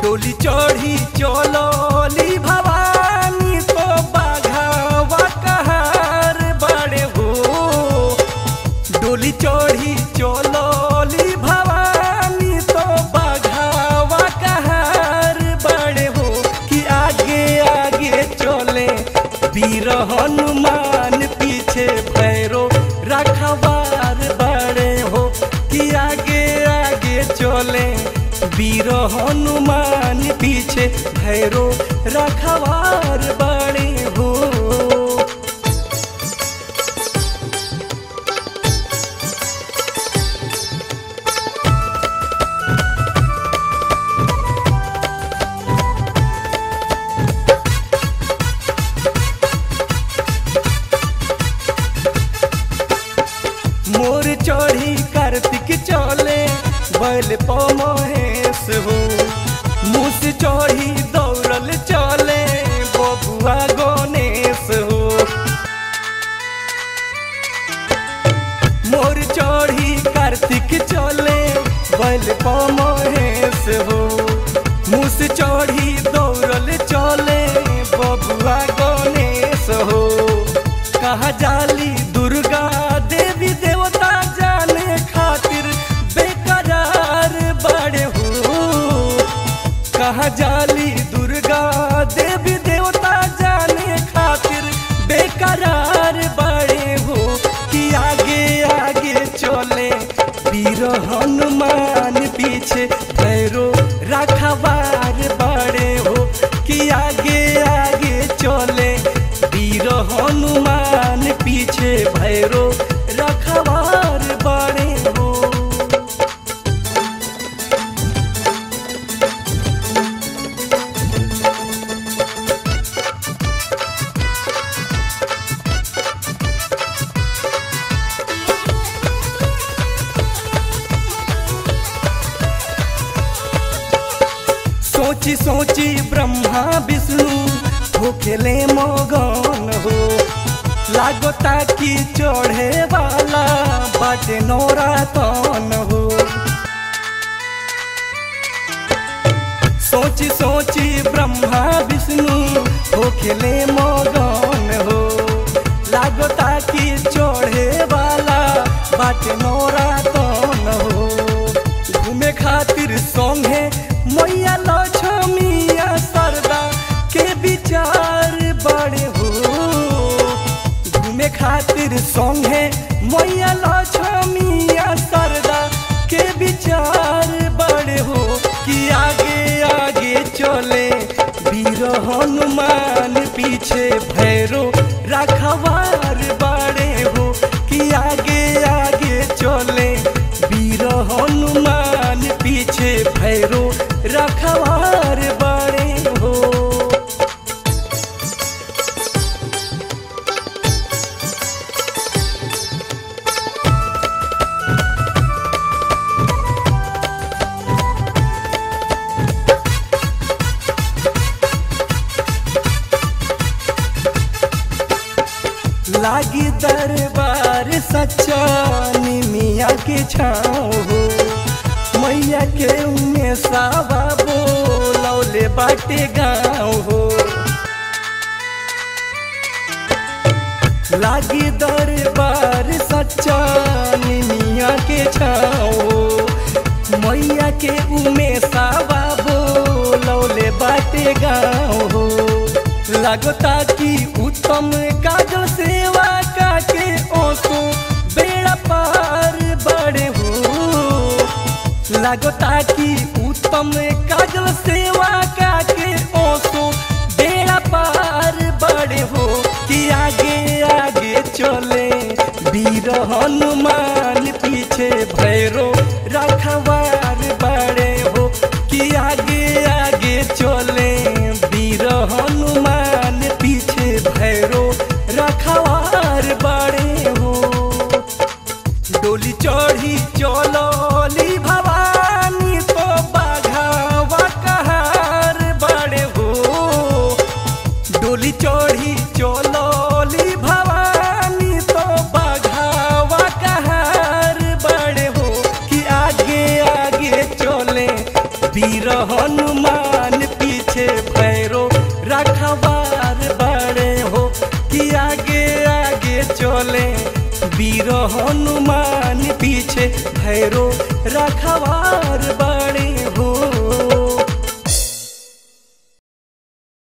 डोली चढ़ी चलोली भवानी तो बाघावा कहार बड़े हो डोली चढ़ी चलोली भवानी तो बाघावा कहार बड़े हो कि आगे आगे चले वीर हनुमान पीछे भैरो रखवार बड़े हो कि आगे आगे चले वीर हनुमान पीछे भैरो रखवार बड़े हो मोर चढ़ी कार्तिक चले बैल पमहेश हो मुस चढ़ी दौड़ल चले बबुआ गणेश हो मोर चढ़ी कार्तिक चले बैल पमहेश हो मुस चढ़ी दौड़ल चले बबुआ गणेश हो कहा जाली दुर्गा देवी देवता जाने खातिर बेकरार बड़े हो कहा जाली दुर्गा देवी देवता जाने खातिर बेकरार बड़े हो कि आगे आगे चले वीर हनुमान पीछे भैरो रखवार बड़े हो कि आगे आगे चले वीर हनुमान पीछे भैरो रखवार बड़े हो सोची सोची ब्रह्मा विष्णु होखेले मगन हो लागता कि चढ़े वाला बाटे नौरातन हो सोची सोची ब्रह्मा विष्णु होखेले मगन हो लागता कि चढ़े वाला बाटे नौरातन हो घूमे खातिर संगे मैया लक्ष्मिया सरदा के विचार बड़े हो घूमे खातिर संगे मैया लक्ष्मिया सरदा के विचार बड़े हो कि आगे आगे चले वीर हनुमान पीछे भैरो रखवार बड़े हो कि आगे आगे चले वीर हनुमान पीछे भैरो रखवार बड़े हो लागी दरबार सच्चा निमिया के छाँव हो मैया के उमे सावा बोलौले बाटे गाँव हो लागी दरबार सच्चा निमिया के छाँव हो मैया के उमे सावा बोलौले बाटे गाँव हो लगता कि उत्तम काजो सेवा काके ओसो बेड़ा पार बड़े हो लगता कि उत्तम काजल सेवा काके ओसो बेड़ा पार बड़े हो कि आगे आगे चले वीर हनुमान पीछे भैरो रखवार बड़े हो कि आगे आगे चले वीर हनुमान पीछे भैरो रखवार बड़े हो डोली चढ़ी चलोली भवानी तो बाघावा कहार बड़े हो डोली चढ़ी चलोली भवानी तो बाघावा कहार बड़े हो कि आगे आगे चले वीर हनुमान वीर हनुमान पीछे भैरो रखवार बड़े हो